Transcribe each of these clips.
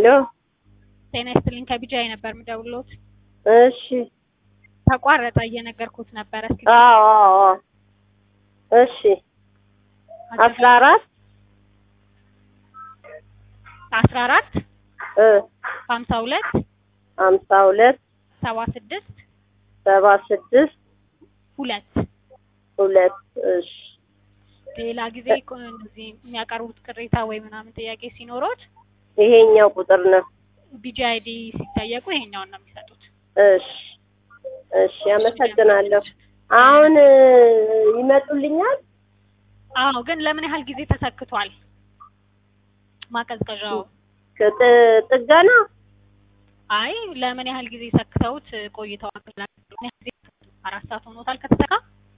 ሄሎ ጤና ይስጥልኝ ከቢጃይ ነበር የምደውልዎት። እሺ ተቋረጠ እየነገርኩት ነበረ። እስኪ አዎ አዎ አዎ እሺ አስራ አራት አስራ አራት እ ሀምሳ ሁለት ሀምሳ ሁለት ሰባ ስድስት ሰባ ስድስት ሁለት ሁለት እሺ ሌላ ጊዜ እኮ እንደዚህ የሚያቀርቡት ቅሬታ ወይ ምናምን ጥያቄ ሲኖሮት ይሄኛው ቁጥር ነው። ቢጂአይዲ ሲጠየቁ ይሄኛውን ነው የሚሰጡት። እሺ እሺ አመሰግናለሁ። አሁን እ ይመጡልኛል? አዎ፣ ግን ለምን ያህል ጊዜ ተሰክቷል ማቀዝቀዣው? ጥ- ጥገና አይ ለምን ያህል ጊዜ ሰክተውት ቆይተዋል? ምን ያህል ጊዜ? አራት ሰዓት ሆኖታል ከተሰካ?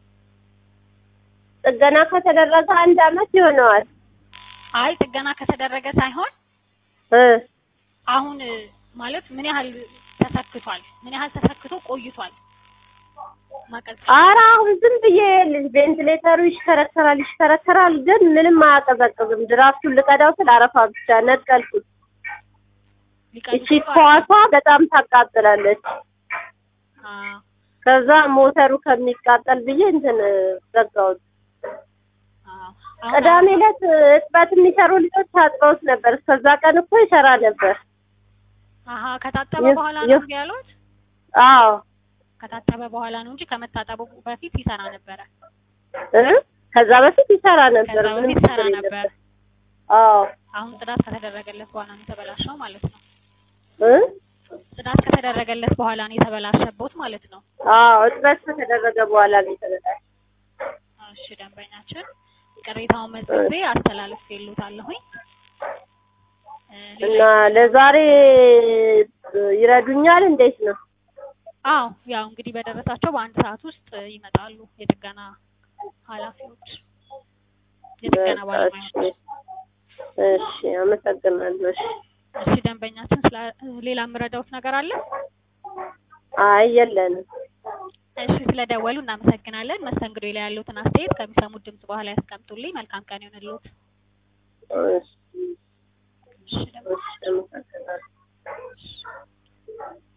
ጥገና ከተደረገ አንድ አመት ይሆነዋል። አይ ጥገና ከተደረገ ሳይሆን እ አሁን ማለት ምን ያህል ተሰክቷል? ምን ያህል ተሰክቶ ቆይቷል? ማቀዝቀዣ ኧረ አሁን ዝም ብዬ ልጅ ቬንቲሌተሩ ይሽከረከራል ይሽከረከራል፣ ግን ምንም አያቀዘቅዝም። ድራፍቱን ልቀዳው ስል አረፋ ብቻ ነቀልኩት። እቺ ኳሷ በጣም ታቃጥላለች። አዎ ከዛ ሞተሩ ከሚቃጠል ብዬ እንትን ዘጋሁት። አዎ አሁን ቅዳሜ ዕለት እጥበት የሚሰሩ ልጆች ታጥበውት ነበር። እስከዛ ቀን እኮ ይሰራ ነበር። አሀ ከታጠበ ይህ- በኋላ ይህ- ነው እንዲህ ያሉት? አዎ ከታጠበ በኋላ ነው እንጂ ከመታጠቡ በፊት ይሰራ ነበረ። እ ከዛ በፊት ይሰራ ነበር። ከዛ ምንም በፊት ይሰራ ችግር ነበር። የለበትም። አዎ አሁን ጽዳት ከተደረገለት በኋላ ነው የተበላሸው ማለት ነው። እ ጽዳት ከተደረገለት በኋላ ነው የተበላሸቦት ማለት ነው። አዎ እጥበት ከተደረገ በኋላ ነው የተበላሸው። እሺ ደንበኛችን ቅሬታውን መዝግቤ አስተላልፌልዎታለሁኝ። እ ሌላ እና ለዛሬ ይረዱኛል? እንዴት ነው? አዎ ያው እንግዲህ በደረሳቸው በአንድ ሰዓት ውስጥ ይመጣሉ የጥገና ኃላፊዎች የጥገና በቃ እሺ ባለሙያዎች። እሺ፣ አመሰግናለሁ። እሺ እሺ ደንበኛችን ስለ ሌላ የምረዳውት ነገር አለ? አይ የለንም። እሺ ስለደወሉ እናመሰግናለን። መስተንግዶ ላይ ያሉትን አስተያየት ከሚሰሙት ድምጽ በኋላ ያስቀምጡልኝ። መልካም ቀን ይሁንልዎት። እሺ እሺ ደንበኛ እሺ፣ አመሰግናለሁ።